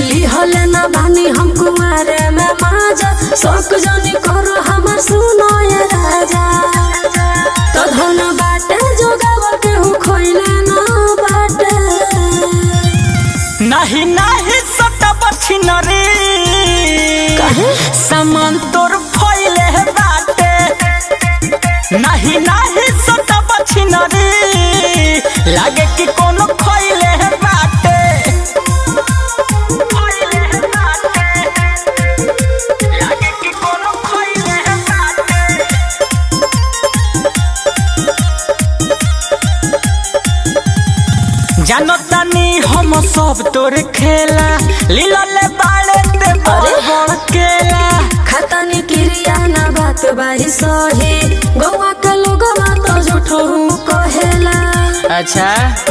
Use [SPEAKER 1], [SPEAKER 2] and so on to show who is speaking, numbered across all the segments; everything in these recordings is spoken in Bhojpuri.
[SPEAKER 1] लिहले ना बानी हम कुमारे में माजा शौक जानी करो हमर सुनो ये राजा तो धन बाटे जोगाव के हूँ खोइले ना बाटे
[SPEAKER 2] नहीं नहीं सटब छिनरी
[SPEAKER 1] काहे?
[SPEAKER 2] सामान तोर फैले बाटे नहीं नहीं सटब छिनरी लागे कि कोनो खैले बाटे खैले बाटे लागे कि कोनो खैले बाटे जानतानी हम सब तोर खेला लीला ले बाड़े ते बड़ बड़ केला
[SPEAKER 1] खतनी क्रिया ना बात बाही सही गौवा के लोगवा तो झूठो हूँ कहेला
[SPEAKER 2] अच्छा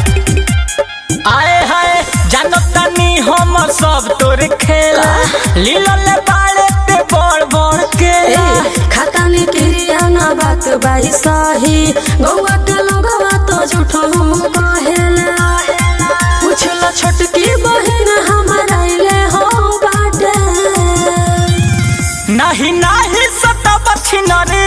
[SPEAKER 2] आए हाय जानतानी हम सब तोर खेला लीला ले बाड़े ते बड़ बड़ केला
[SPEAKER 1] खतनी क्रिया ना बात बाही सही गौवा के लोगवा तो झूठो हूँ कहेला पूछला छोटकी बहन हमारा ले हो बाटे
[SPEAKER 2] नहीं नहीं सटब छिनरी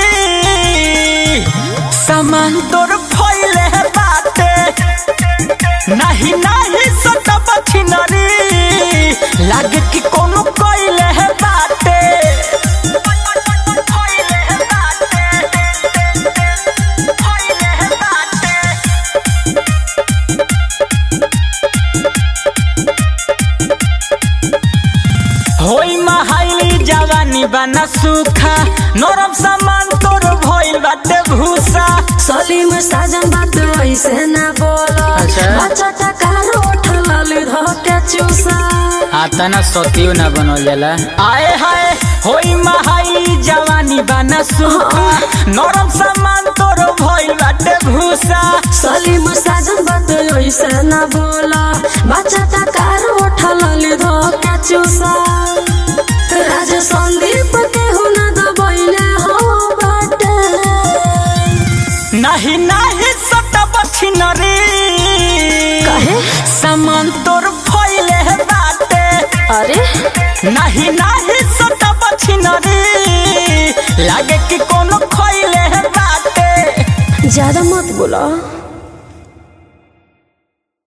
[SPEAKER 2] सामान तोर फैले बाटे नहीं नहीं सटब छिनरी लागे कि कोनो कइले बाटे फैले बाटे फैले बाटे होई महाइली जवानी बना सूखा नरम सामान तोर भइल बाटे भूसा
[SPEAKER 1] सलीम साजन बात ऐसे ना बोलो
[SPEAKER 2] अच्छा।
[SPEAKER 1] बच्चा टकार उठल धोके चूसा
[SPEAKER 2] आता ना सतियो ना बनल जाला आए हाय होई महाइली जवानी बना सूखा नरम सामान तोर भइल बाटे भूसा
[SPEAKER 1] सलीम साजन बात ऐसे ना बोला बच्चा टकार उठल धोके चूसा राज संदीप के हुना दबैले हो बाटे
[SPEAKER 2] नहीं नहीं सटब छिनरी
[SPEAKER 1] काहे?
[SPEAKER 2] सामान तोर फैले बाटे
[SPEAKER 1] अरे
[SPEAKER 2] नहीं नहीं सटब छिनरी लागे कि कोनो खैले बाटे
[SPEAKER 1] ज्यादा मत बोला